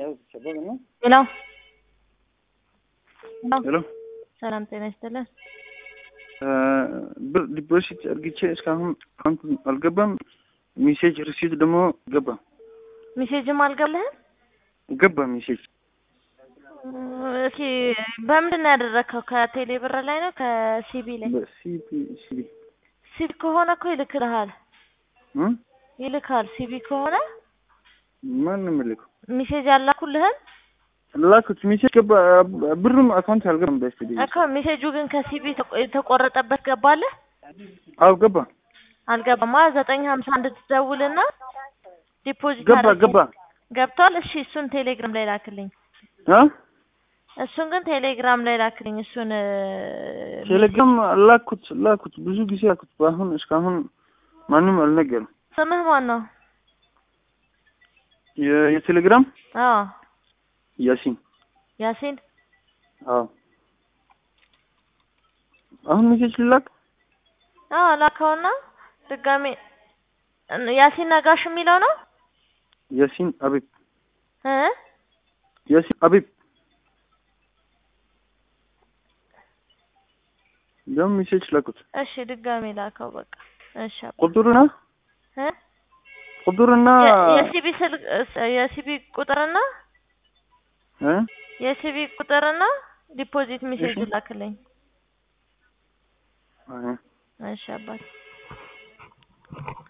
ሄሎ ሄሎ ሰላም ጤና ይስጥልን። ብር ዲፖዚት አርግቼ እስካሁን አካውንት አልገባም። ሜሴጅ ሪሲት ደግሞ ገባ ሜሴጅም አልገባልህም? ገባ ሜሴጅ እስኪ በምንድን ነው ያደረግከው? ከቴሌ ብር ላይ ነው ከሲቢ ላይ? በሲቢ ሲቢ ሲቢ ከሆነ እኮ ይልክልሃል እ ይልካል። ሲቢ ከሆነ ማን ነው የሚልከው? ሜሴጅ አላኩልህም ላኩት ሜሴጅ ገባ። ብሩም አካውንት አልገባም። በስቲ እኮ ሜሴጁ ግን ከሲቢ ተቆ- የተቆረጠበት ገባልህ? አው ገባ አልገባማ። ዘጠኝ ሀምሳ አንድ ትደውልና ዲፖዚት ገባ አድርጌ- ገባ ገብቷል። እሺ እሱን ቴሌግራም ላይ ላክልኝ። አ እሱን ግን ቴሌግራም ላይ ላክልኝ። እሱን እ፣ ቴሌግራም ላኩት ላኩት ብዙ ጊዜ ላኩት። በአሁን እስካሁን ማንም አልነገርም። ስምህ ማን ነው? የ- የቴሌግራም አዎ ያሲን ያሲን አዎ አሁን ሜሴጅ ልላክ አዎ ላከውና ድጋሜ እን- ያሲን ነጋሽ የሚለው ነው ያሲን አቢብ እ ያሲን አቢብ ደግሞ ሜሴጅ ላኩት። እሺ ድጋሜ ላከው በቃ እሺ አባ። ቁጥሩና እ ቁጥሩና የ- የሲቢ ስልክ እስ- የሲቢ ቁጥርና እ የሲቢ ቁጥርና ዲፖዚት ሜሴጅ እሺ። ላክልኝ እ እሺ አባት